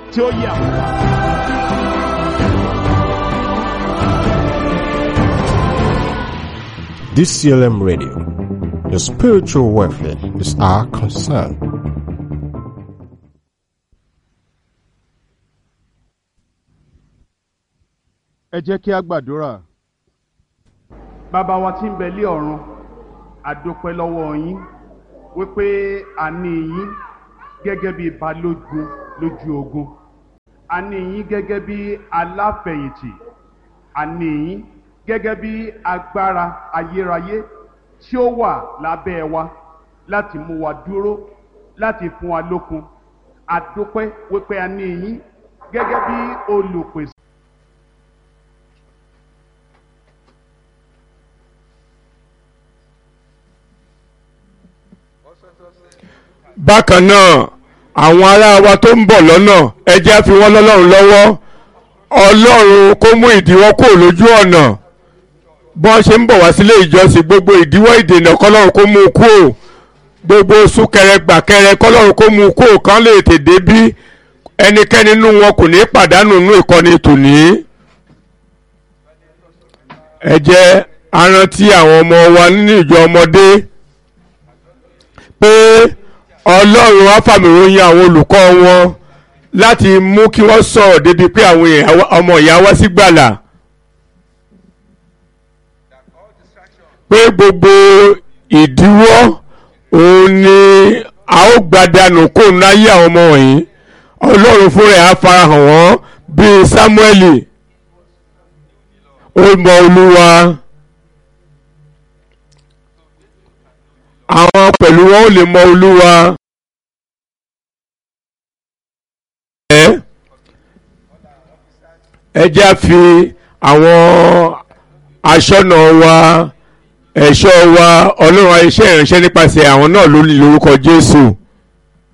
tí ó yà wá. DCLM Radio. Your spiritual welfare is our concern. ẹ jẹ́ kí a gbàdúrà. bàbá wa tí ń bẹ lé ọ̀run a dúpẹ́ lọ́wọ́ yín wípé a ní yín gẹ́gẹ́ bí balógun lójú ogun a ní yín gẹ́gẹ́ bí aláfẹ̀yìntì a ní yín gẹ́gẹ́ bí agbára ayérayé tí ó wà lábẹ́ wa láti mú wa dúró láti fún wa lókun a dúpẹ́ wípé a ní yín gẹ́gẹ́ bí olùpèsè. bákan náà àwọn ará wa tó ń bọ̀ lọ́nà ẹ jẹ́ á fi wọ́n lọ́lọ́run lọ́wọ́ ọlọ́run kó mú ìdíwọ́ kúrò lójú ọ̀nà bọ́n ṣe ń bọ̀ wá sílé ìjọsìn gbogbo ìdíwọ́ ìdènà kọ́lọ́run kó mú un kúrò gbogbo súnkẹrẹ gbàkẹrẹ kọ́lọ́run kó mú un kúrò kán lè tètè bí ẹnikẹ́ni nínú wọn kò ní pàdánù nínú ìkọ́ni tòní. ẹ jẹ́ á rántí àwọn ọmọ wa nínú ìjọ ọmọdé pé ọlọ́run á fàmìròyìn àwọn olùkọ́ wọn láti mú kí wọ́n sọ̀rọ̀ débi pé àwọn èèyàn- ọmọ ìyá wá sí gbàlà. pé gbogbo ìdíwọ́ òun ni a ó gbadànù kó ń láyé àwọn ọmọ wọ̀nyí ọlọ́run fúnra ẹ̀ á farahàn wọ́n bíi sámúẹ́lì ó mọ olúwa àwọn pẹ̀lú wọn ò lè mọ olúwa. ẹ ẹ jẹ́ á fi àwọn aṣọ́nà wa ẹ̀ṣọ́ wa ọlọ́run iṣẹ́ ìránṣẹ́ nípasẹ̀ àwọn náà lórí lórúkọ jésù